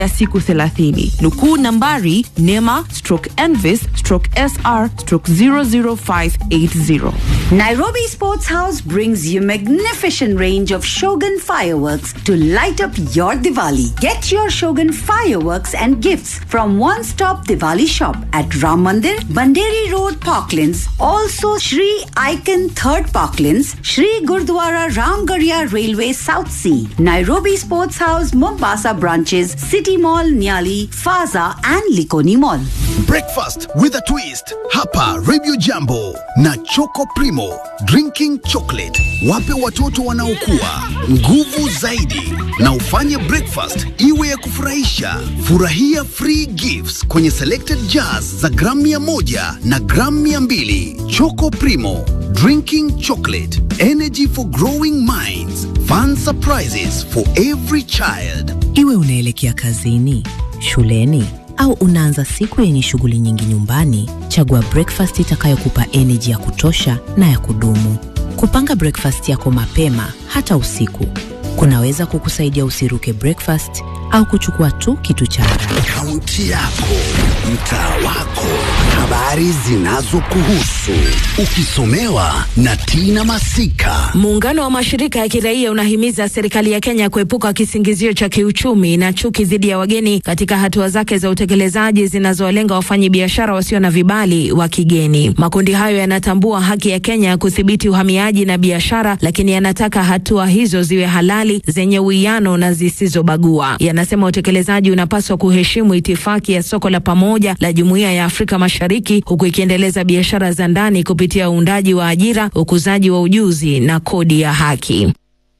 ya siku 30. Nukuu nambari NEMA stroke ENVIS stroke SR stroke 00580. Nairobi Sports House brings you magnificent range of Shogun fireworks to light up your Diwali. Get your Shogun fireworks and gifts from One Stop Diwali shop at Ram Mandir, Banderi Road, Parklands. Also Shri Icon Third Parklands, Shri Gurdwara Ramgarhia Railway South Sea, Nairobi Sports House, Mombasa branches, City Mall, Nyali, Faza and Likoni Mall. Breakfast with a twist hapa Radio Jambo na Choco Primo drinking chocolate. Wape watoto wanaokua nguvu zaidi na ufanye breakfast iwe ya kufurahisha. Furahia free gifts kwenye selected jars za gramu mia moja na gramu mia mbili. Choco Primo drinking chocolate energy for growing minds fun surprises for every child. Iwe unaelekea kazini, shuleni au unaanza siku yenye shughuli nyingi nyumbani, chagua breakfast itakayokupa energy ya kutosha na ya kudumu. Kupanga breakfast yako mapema hata usiku kunaweza kukusaidia usiruke breakfast au kuchukua tu kitu cha haraka. Kaunti yako, mtaa wako, habari zinazokuhusu, ukisomewa na Tina Masika. Muungano wa mashirika ya kiraia unahimiza serikali ya Kenya kuepuka kisingizio cha kiuchumi na chuki dhidi ya wageni katika hatua zake za utekelezaji zinazowalenga wafanyabiashara wasio na vibali wa kigeni. Makundi hayo yanatambua haki ya Kenya ya kudhibiti uhamiaji na biashara, lakini yanataka hatua hizo ziwe halali, zenye uwiano na zisizobagua. Yanasema utekelezaji unapaswa kuheshimu itifaki ya soko la pamoja la Jumuiya ya Afrika Mashariki, huku ikiendeleza biashara za ndani kupitia uundaji wa ajira, ukuzaji wa ujuzi na kodi ya haki.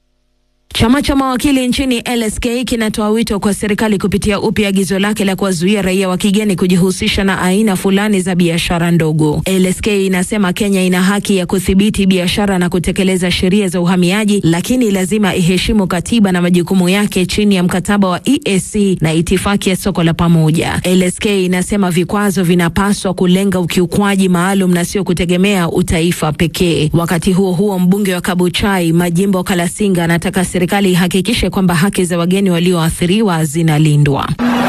Chama cha mawakili nchini LSK kinatoa wito kwa serikali kupitia upya agizo lake la kuwazuia raia wa kigeni kujihusisha na aina fulani za biashara ndogo. LSK inasema Kenya ina haki ya kudhibiti biashara na kutekeleza sheria za uhamiaji, lakini lazima iheshimu katiba na majukumu yake chini ya mkataba wa EAC na itifaki ya soko la pamoja. LSK inasema vikwazo vinapaswa kulenga ukiukwaji maalum na sio kutegemea utaifa pekee. Wakati huo huo, mbunge wa Kabuchai Majimbo Kalasinga anataka serikali ihakikishe kwamba haki za wageni walioathiriwa zinalindwa.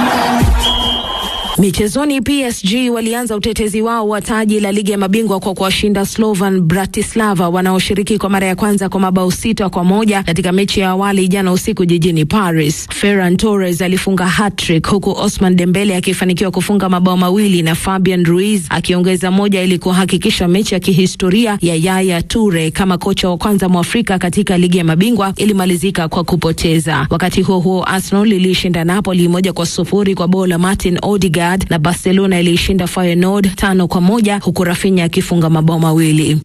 Michezoni, PSG walianza utetezi wao wa taji la ligi ya mabingwa kwa kuwashinda Slovan Bratislava wanaoshiriki kwa mara ya kwanza kwa mabao sita kwa moja katika mechi ya awali jana usiku jijini Paris. Ferran Torres alifunga hat-trick huku Osman Dembele akifanikiwa kufunga mabao mawili na Fabian Ruiz akiongeza moja ili kuhakikisha mechi ya kihistoria ya Yaya Toure kama kocha wa kwanza Mwafrika katika ligi ya mabingwa ilimalizika kwa kupoteza. Wakati huo huo, Arsenal ilishinda Napoli moja kwa sufuri kwa bao la Martin Odegaard na Barcelona iliishinda Feyenoord tano kwa moja huku Rafinha akifunga mabao mawili.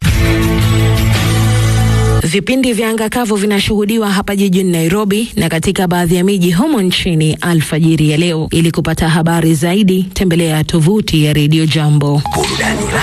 Vipindi vya anga kavu vinashuhudiwa hapa jijini Nairobi na katika baadhi ya miji humo nchini alfajiri ya leo. Ili kupata habari zaidi, tembelea tovuti ya Radio Jambo. Burudani